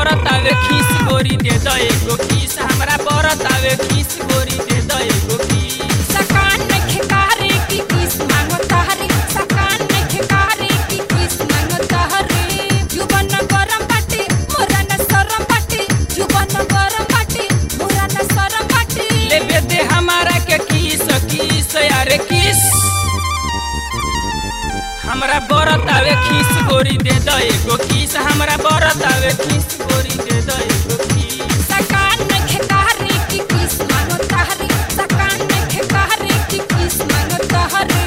बरत आवे खीस गोरी दे दो एगो खीस हमरा बरत आवे खीस गोरी दे दो एगो खीस सकान में खिकारे की किस मांगो तहरे सकान में खिकारे की किस मांगो तहरे जुबन गरम बाटे मोरा न सरम बाटे जुबन गरम बाटे मोरा न सरम बाटे लेबे दे हमारा के किस किस यारे किस हमरा बरत आवे खीस गोरी दे दो एगो खीस हमरा बरत आवे खीस गोरी दे दो एगो खीस सकान में खिकारे की किस मांगो तहरे सकान में खिकारे की किस मांगो तहरे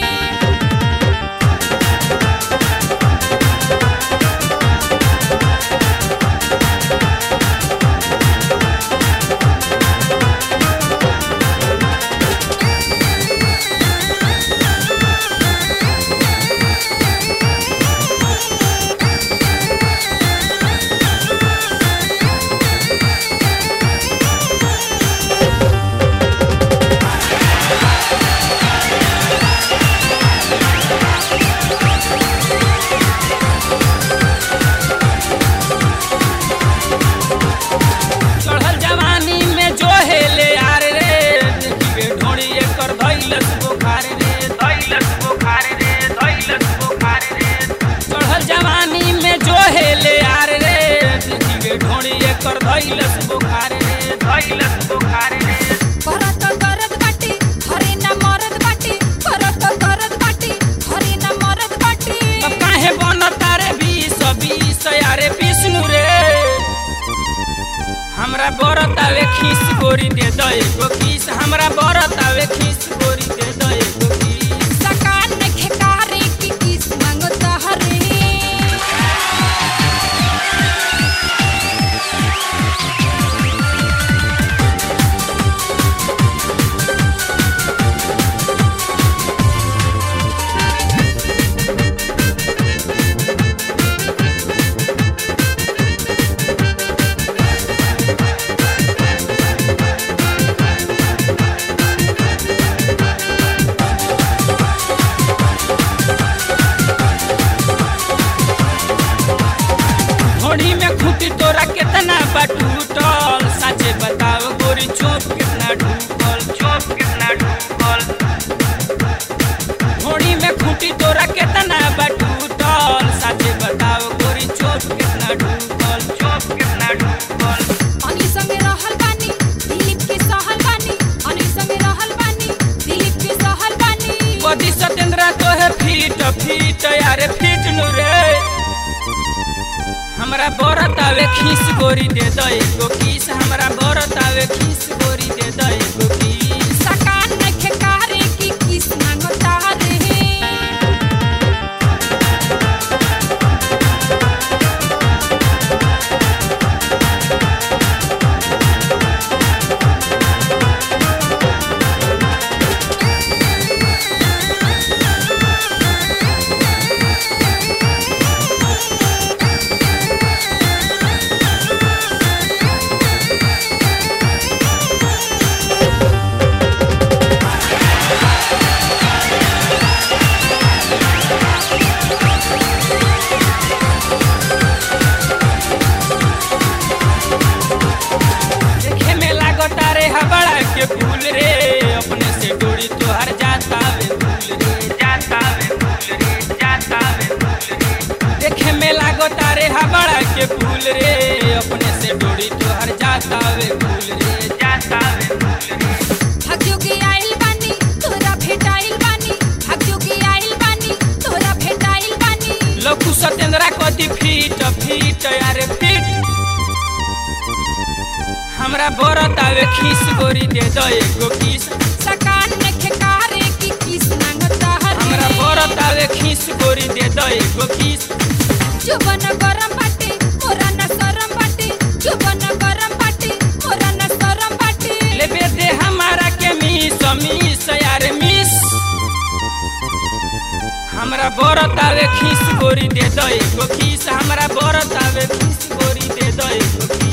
चढ़ल जवानी में जो हेले यार रे देखिए ढोड़ी एकर धैलस बुखार रे धैलस बुखार रे धैलस बुखार रे चढ़ल जवानी में जो हेले यार रे देखिए ढोड़ी एकर धैलस बुखार रे धैलस बुखार रे करत करत बाटे घरे न मरद बाटे करत करत बाटे घरे न मरद बाटे अब काहे बनता रे बीस बीस यारे विष्णु रे हमरा बरत आवे खीस गोरी दे दो एगो खीस हमरा बरत आवे खीस गोरी दे दो एगो खीस सकान में खिकारे की किस मांगो तहरे घोड़ी में खूटी तोरा कितना बटूटल सचे बताव गोरी चोप कितना ढूकल चोप कितना ढूकल घोड़ी में खूटी तोरा कितना बटूटल सचे बताव गोरी चोप कितना ढूकल चोप कितना ढूकल अनि संगे रहल बानी दिलीप के सहल बानी अनि संगे रहल बानी दिलीप के सहल बानी बदी सतेंद्र तो है फीट फीट यारे फीट नु रे हमरा बरत आवे खीस गोरी दे दो एगो खीस हमरा बरत आवे खीस गोरी दे दो एगो खीस सकान में खिकारे की किस मांगो तहरे देखे में लागता रे हबड़ा के फूल रे अपने से डोरी तोहर जाता वे फूल रे जाता वे फूल रे जाता वे फूल रे देखे में लागता रे हबड़ा के फूल रे अपने से डोरी तोहर जाता वे फूल रे जाता वे फूल रे भाग्यो के आइल बानी तोरा भेटाइल बानी भाग्यो के आइल बानी तोरा भेटाइल बानी लकू सतेंद्रा कति फीट फीट यारे फीट हमरा बरत आवे खीस गोरी दे दो एगो खीस सकान में खिकारे की किस मांगो हमरा तहरे बरत आवे खीस गोरी दे दो एगो खीस जुबन गरम बाटे मोरा न सरम बाटे जुबन गरम बाटे मोरा न सरम बाटे लेबे दे हमारा के मिस मिस यार मिस हमरा बरत आवे खीस गोरी दे दो एगो खीस हमरा बरत आवे खीस गोरी दे दो एगो खीस